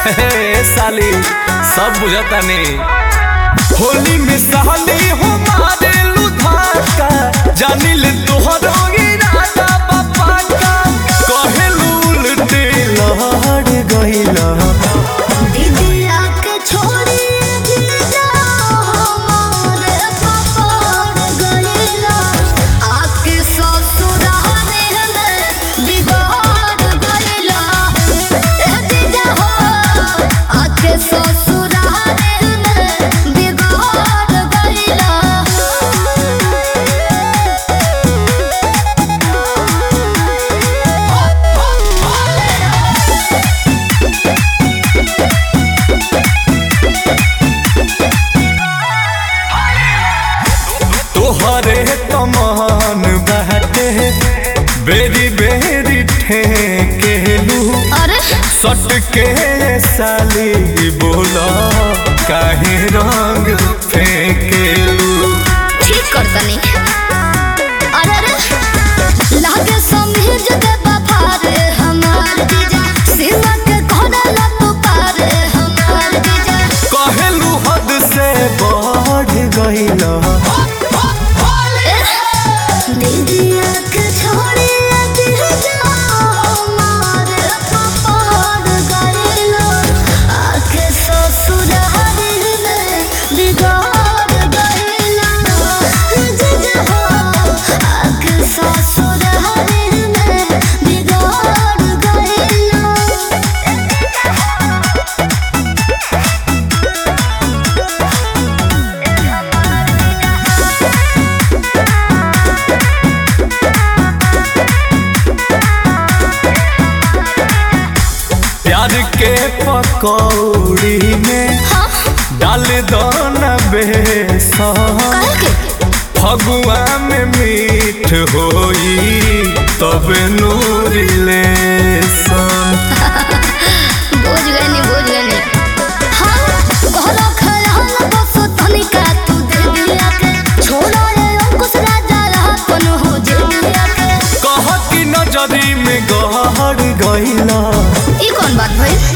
हे साली सब बुझता नहीं होली में साली हो मारे लुधाका जानी ले तोहरो इरादा बापा का कहेलू उल्टे लहड़ गइला दीदिया के छोड़ी जीजा हमारे पकड़ गइला आके ससुराले में बिगाड़ गइला ए जीजा हो आके ससुराले में बिगाड़ गइला तोहरे तमान बाटे बेरी बेरी ठेकेलू अरे सट के साली बोला काहे रंग फेंकेलू ठीक कर तनी अरे अरे लागे समीज दे बफारे हमार जीजा सीमा के कोना तो पारे हमार जीजा कहेलू हद से बढ़ गइला दीदिया के छोड़ी जीजा हमारे पपार गइलो आके ससुराल में बिगाड़ गइलो जीजा हो आके ससुराल में बिगाड़ गइलो प्यार के पकौड़ी में डाल दो न बेसन काहे के फगुआ में मीठ होई तब नूरी लेसन बोझ गए नी बोझ गए नी हाँ घरा खयाल बस तनिका तू दे दिया के छोड़ा रे अंकुश राजा रहा कौन हो जे दिया के कह की नजरी में गहर गइला ई कौन बात भइल